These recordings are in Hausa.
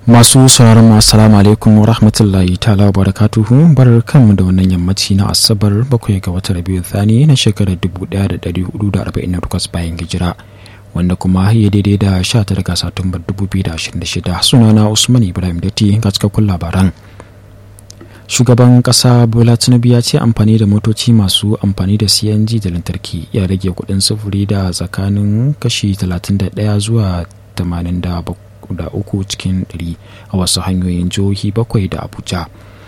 masu sauraron mu assalamu alaikum wa rahmatullahi ta'ala wa barakatuhu barar kanmu da wannan yammaci na asabar bakwai ga watan rabiu thani na shekarar 1448 bayan hijira wanda kuma ya daidai da 19 ga satumbar 2026 sunana usman ibrahim datti ga cikakkun labaran shugaban kasa bola tinubu ya ce amfani da motoci masu amfani da cng da lantarki ya rage kudin sufuri da tsakanin kashi 31 zuwa 87 da uku cikin ɗari a wasu hanyoyin jihohi bakwai da abuja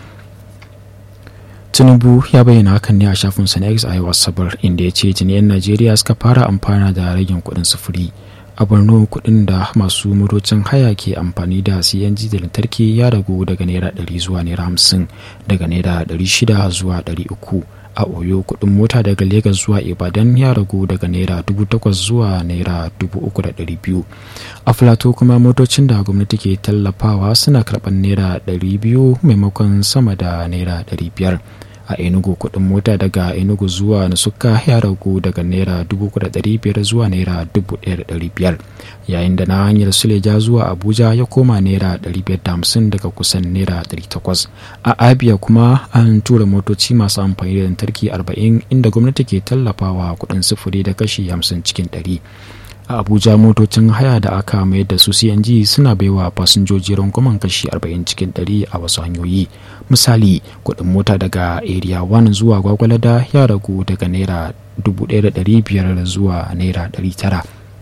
tinubu ya bayyana hakan ne a shafinsa na x a yau asabar inda ya ce jiniyan najeriya suka fara amfana da ragin kuɗin sufuri a borno kuɗin da masu motocin haya ke amfani da cng da lantarki ya ragu daga naira 100 zuwa naira 50 daga naira 600 zuwa 300 a oyo kudin mota daga Legas zuwa ibadan ya ragu daga naira 8,000 zuwa naira 3,200 a filato kuma motocin da gwamnati ke tallafawa suna karɓar naira 200 maimakon sama da naira 500 a enugu kudin mota daga enugu zuwa nasuka ya ragu daga naira 3,500 zuwa naira 1,500 yayin da na hanyar suleja zuwa abuja ya koma naira 550 daga kusan naira 800 a abia kuma an tura motoci masu amfani da lantarki 40 inda gwamnati ke tallafawa kudin sufuri da kashi 50 cikin 100 a abuja motocin haya da aka mayar da su cng suna baiwa fasinjoji rangwamen kashi 40 cikin 100 a wasu hanyoyi misali kudin mota daga area 1 zuwa gwagwalada ya ragu daga naira 1500 zuwa naira 900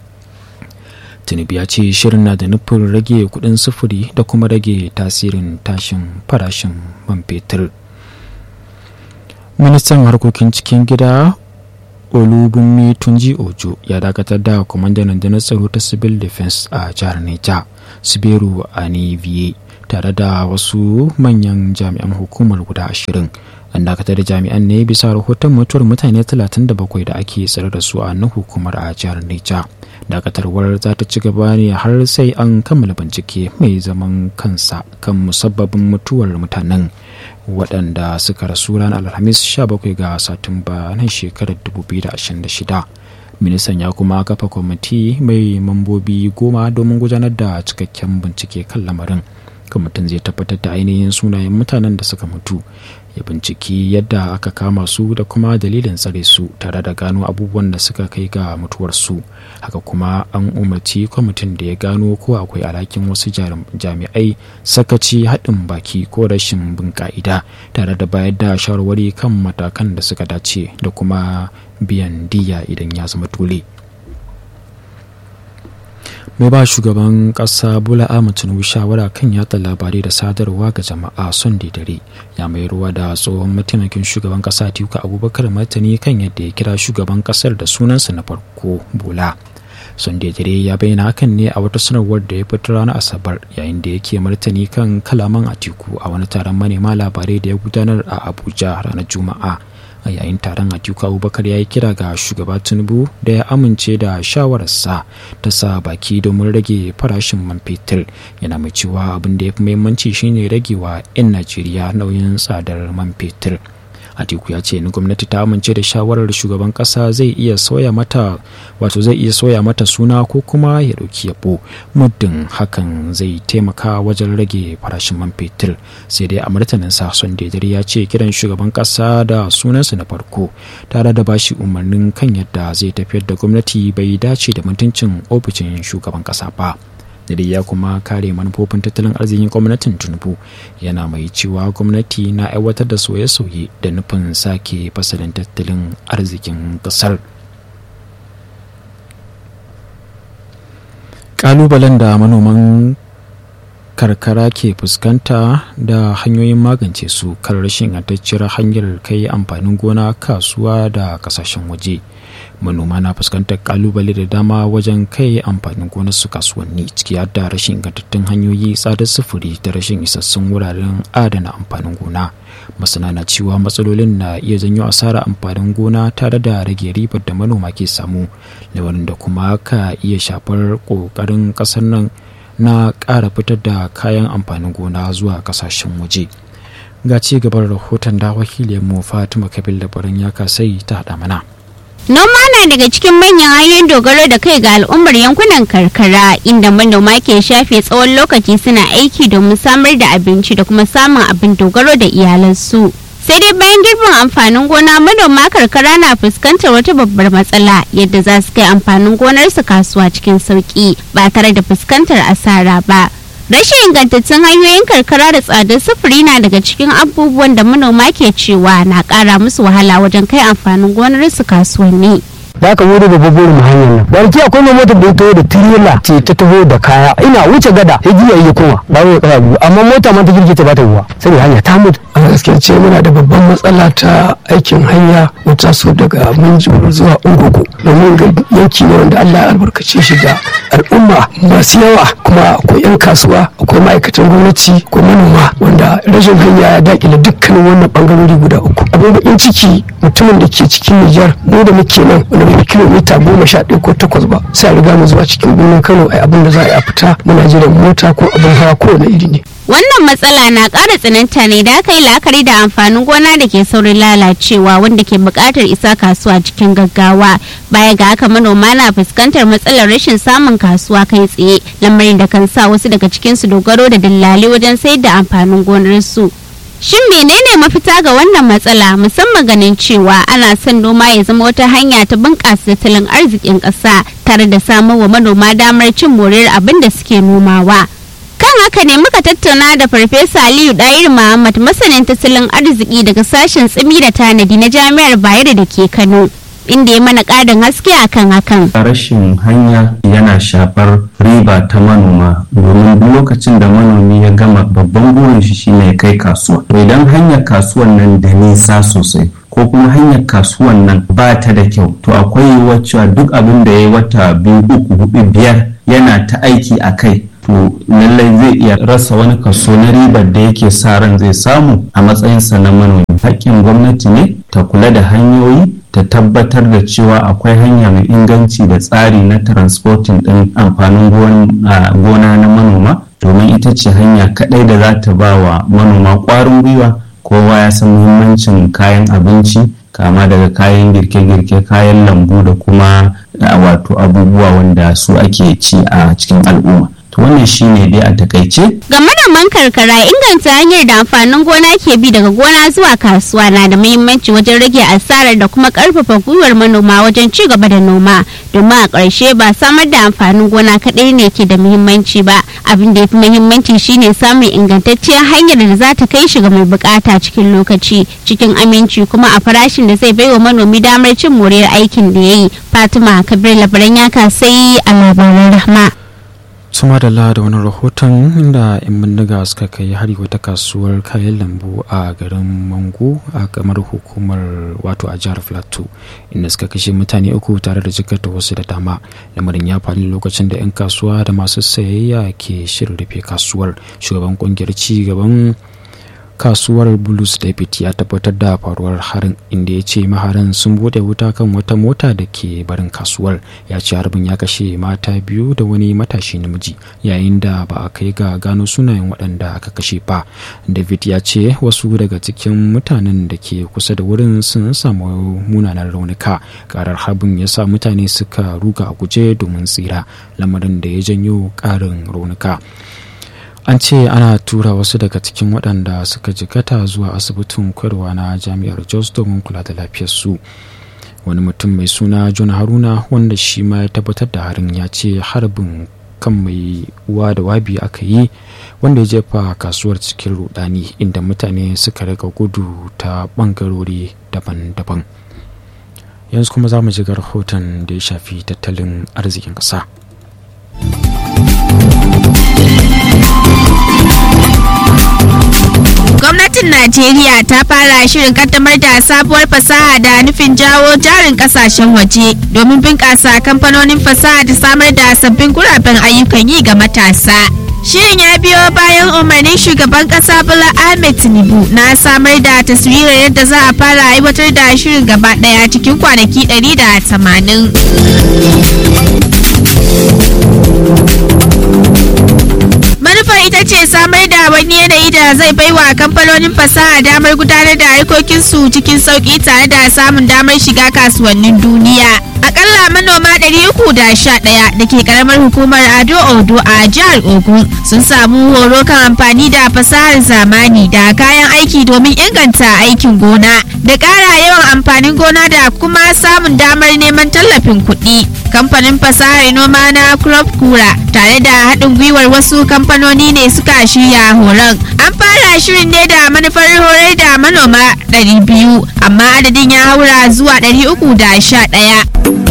tinubu ya ce shirin na da nufin rage kudin sufuri da kuma rage tasirin tashin farashin man fetur ministan harkokin cikin gida olubunmi tunji ojo ya dakatar da kwamandan rundunar tsaro ta civil defense a jihar neja siberu aniviye tare da wasu manyan jami'an hukumar guda ashirin an dakatar da jami'an ne bisa rahoton mutuwar mutane 37 da ake tsare da su a nan hukumar a jihar neja dakatarwar za ta ci gaba ne har sai an kammala bincike mai zaman kansa kan musabbabin mutuwar mutanen waɗanda suka rasu ranar alhamis 17 ga satumba na shekarar 2026 ministan ya kuma kafa kwamiti mai mambobi goma domin gudanar da cikakken bincike kan lamarin kwamitin zai tabbatar da ainihin sunayen mutanen da suka mutu ya binciki yadda aka kama su da kuma dalilin tsare su tare da gano abubuwan da suka kai ga mutuwarsu haka kuma an umarci kwamitin da ya gano ko akwai alhakin wasu jami'ai sakaci haɗin baki ko rashin bin ka'ida tare da bayar da shawarwari kan matakan da suka dace da kuma biyan diya idan ya zama dole. mai ba shugaban kasa bola ahmed tinubu shawara kan yatsa labarai da sadarwa ga jama'a son dare ya mai ruwa da tsohon mataimakin shugaban kasa tiku abubakar martani kan yadda ya kira shugaban kasar da sunansa na farko bola son dare ya bayyana hakan ne a wata sanarwar da ya fitar ranar asabar yayin da yake martani kan kalaman atiku a wani taron manema labarai da ya gudanar a abuja ranar juma'a a yayin taron atiku abubakar ya yi kira ga shugaba tinubu da ya amince da shawararsa ta sa baki domin rage farashin man fetur yana mai cewa abin da ya fi muhimmanci shine ragewa 'yan najeriya nauyin tsadar man fetur atiku ya ce ni gwamnati ta amince da shawarar shugaban kasa zai iya sauya mata wato zai iya sauya mata suna ko kuma ya dauki yabo muddin hakan zai taimaka wajen rage farashin man fetur sai dai a martanin sa son ya ce kiran shugaban kasa da sunansa na farko tare da bashi umarnin kan yadda zai tafiyar da gwamnati bai dace da mutuncin ofishin shugaban kasa ba da ya kuma kare manufofin tattalin arzikin gwamnatin tinubu yana mai cewa gwamnati na aiwatar da sauye-sauye da nufin sake fasalin tattalin arzikin kasar kalubalen da manoman karkara ke fuskanta da hanyoyin magance su kan rashin ingantacciyar hanyar kai amfanin gona kasuwa da kasashen waje manoma na fuskantar kalubale da dama wajen kai amfanin gonar su kasuwanni ciki har da rashin ingantattun hanyoyi tsadar sufuri da rashin isassun wuraren adana amfanin gona masana na cewa matsalolin na iya janyo asara amfanin gona tare da rage ribar da manoma ke samu lamarin da kuma ka iya shafar kokarin kasar nan na ƙara fitar da kayan amfanin gona zuwa kasashen waje ga ci gaban rahoton da wakilin mu fatima kabil da barin ya kasai ta haɗa mana Noma na daga cikin manyan hanyoyin dogaro da kai ga al'ummar yankunan karkara inda manoma ke shafe tsawon lokaci suna aiki domin samar da abinci da kuma samun abin dogaro da iyalansu. Sai dai bayan girbin amfanin gona manoma karkara na fuskantar wata babbar matsala yadda za su kai amfanin gonarsu kasuwa cikin sauki ba tare da fuskantar asara ba. Rashin ingantattun hanyoyin karkara da tsadar sufuri na daga cikin abubuwan da manoma ke cewa na ƙara musu wahala wajen kai amfanin gonarsu kasuwanni. da aka wuri babban burin mu hanyar nan barki akwai mai motar da ya taho da tirela ce ta taho da kaya ina wuce gada ya giya ya koma ba ya kaya biyu amma mota ma ta girki ta bata ruwa sai hanya ta mutu a gaskiya ce muna da babban matsala ta aikin hanya mu taso daga minjibir zuwa ungugu domin ga yanki ne wanda Allah ya albarkace shi da al'umma masu yawa kuma akwai 'yan kasuwa akwai ma'aikatan gwamnati akwai manoma wanda rashin hanya ya dakile dukkanin wannan bangarori guda uku abin bakin ciki mutumin da ke cikin Nijar mu da muke nan wanda bai kilomita goma sha ɗaya ko takwas ba sai a riga mu zuwa cikin birnin Kano ai abin da za a yi a fita muna jiran mota ko abin hawa kowane iri ne Wannan matsala na ƙara tsananta ne da aka yi la'akari da amfanin gona da ke saurin lalacewa wanda ke buƙatar isa kasuwa cikin gaggawa. Baya ga haka manoma na fuskantar matsalar rashin samun kasuwa kai tsaye lamarin da kan sa wasu daga cikinsu dogaro da dillali wajen sayar da amfanin gonarsu. Shin menene mafita ga wannan matsala musamman ganin cewa ana son noma ya zama wata hanya ta bunƙasa tattalin arzikin ƙasa tare da samar wa manoma damar cin moriyar abin da suke nomawa. kan haka ne muka tattauna da farfesa aliyu dair muhammad masanin tattalin arziki daga sashen tsimi da tanadi na jami'ar bayero da ke kano inda ya mana ƙarin haske akan hakan rashin hanya yana shafar riba ta manoma domin duk lokacin da manomi ya gama babban burin shi shine ya kai kasuwa to idan hanyar kasuwan nan da nisa sosai ko kuma hanyar kasuwan nan ba ta da kyau to akwai yiwuwar cewa duk abin da ya yi wata biyu uku hudu biyar yana ta aiki a kai to lallai zai iya rasa wani kaso na ribar da yake sa ran zai samu a matsayinsa na manomi haƙƙin gwamnati ne ta kula da hanyoyi ta tabbatar da cewa akwai hanya mai inganci da tsari na transporting ɗin amfanin gona na manoma domin ita ce hanya kaɗai da za ta ba wa manoma ƙwarin gwiwa kowa ya san muhimmancin kayan abinci kama daga kayan girke-girke kayan lambu da kuma wato abubuwa wanda su ake ci a cikin al'umma to wannan shine dai a takaice ga manoman karkara inganta hanyar da amfanin gona ke bi daga gona zuwa kasuwa na da muhimmanci wajen rage asarar da kuma karfafa gwiwar manoma wajen ci gaba da noma domin a ƙarshe ba samar da amfanin gona kaɗai ne ke da muhimmanci ba abin da ya fi muhimmanci shine samun ingantacciyar hanyar da za ta kai shi ga mai bukata cikin lokaci cikin aminci kuma a farashin da zai baiwa manomi damar cin moriyar aikin da ya yi fatima kabir labaran ya kasai a labaran rahma suma da da wani rahoton inda 'yan bindiga suka kai hari wata kasuwar kayan lambu a garin mango a kamar hukumar wato a jihar plateau inda suka kashe mutane uku tare da jikata wasu da dama lamarin ya faru lokacin da 'yan kasuwa da masu sayayya ke shirin rufe kasuwar shugaban kungiyar ci gaban kasuwar bulus david ya tabbatar da faruwar harin inda ya ce maharan sun bude wuta kan wata mota da ke barin kasuwar ya ce harbin ya kashe mata biyu da wani matashi namiji yayin da ba a kai ga gano sunayen waɗanda aka kashe ba david ya ce wasu daga cikin mutanen da ke kusa da wurin sun samu munanan raunuka karar harbin ya sa mutane suka ruga a guje domin tsira lamarin da ya janyo ƙarin raunuka an ce ana tura wasu daga cikin waɗanda suka jikata zuwa asibitin koyarwa na jami'ar jos domin kula da lafiyarsu wani mutum mai suna john haruna wanda shi ma ya tabbatar da harin ya ce harbin kan mai uwa da wabi aka yi wanda ya jefa kasuwar cikin rudani inda mutane suka riga gudu ta bangarori daban-daban yanzu kuma za mu ji rahoton da ya shafi tattalin arzikin ƙasa. Gwamnatin Najeriya ta fara shirin kaddamar da sabuwar fasaha da nufin jawo jarin kasashen waje domin bunƙasa kamfanonin fasaha da samar da sabbin guraben ayyukan yi ga matasa. Shirin ya biyo bayan umarnin shugaban kasa Bola Ahmed Tinubu na samar da taswirar yadda za a fara aiwatar da shirin gaba daya cikin kwanaki 180. Manufar ita ita ce samar da wani yanayi da zai baiwa kamfanonin fasaha damar gudanar da harkokinsu cikin sauki tare da samun damar shiga kasuwannin duniya. Akalla manoma 311 da ke karamar hukumar Ado Odo a jihar Ogun sun samu horo kan amfani da fasahar zamani da kayan aiki domin inganta aikin gona da ƙara yawan amfanin gona da kuma samun damar neman tallafin kuɗi. Kamfanin fasahar noma na Crop Kura tare da haɗin gwiwar wasu kamfanoni ne suka shirya horon. An fara shirin ne da manufar horar da manoma 200 amma adadin ya haura zuwa 311.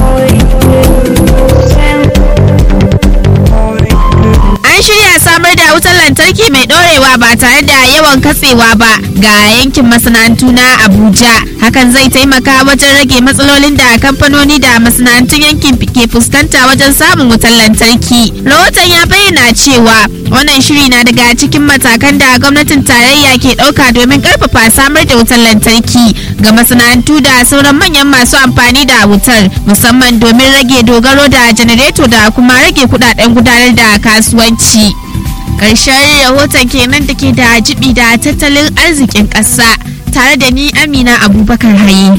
An shirya samar da wutar lantarki mai ɗorewa ba tare da yawan katsewa ba ga yankin masana'antu na Abuja. Hakan zai taimaka wajen rage matsalolin da kamfanoni da masana'antun yankin ke fuskanta wajen samun wutar lantarki. Rahoton ya bayyana cewa wannan shiri na daga cikin matakan da gwamnatin tarayya ke ɗauka domin ƙarfafa samar da wutar lantarki ga masana'antu da sauran manyan masu amfani da wutar musamman domin rage dogaro da janareto da kuma rage kudaden gudanar da kasuwanci. Ƙarshen rahoton kenan da ke da jibi da tattalin arzikin ƙasa tare da ni Amina Abubakar Haye.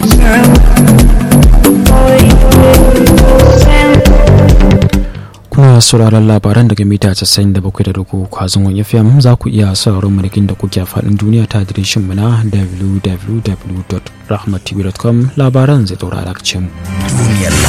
kuna sauraron labaran daga mita 97.3 kwazon wani fm za ku iya sauraron manakin da kuke faɗin duniya ta adireshin mu na www.rahmattv.com labaran zai daura da mu.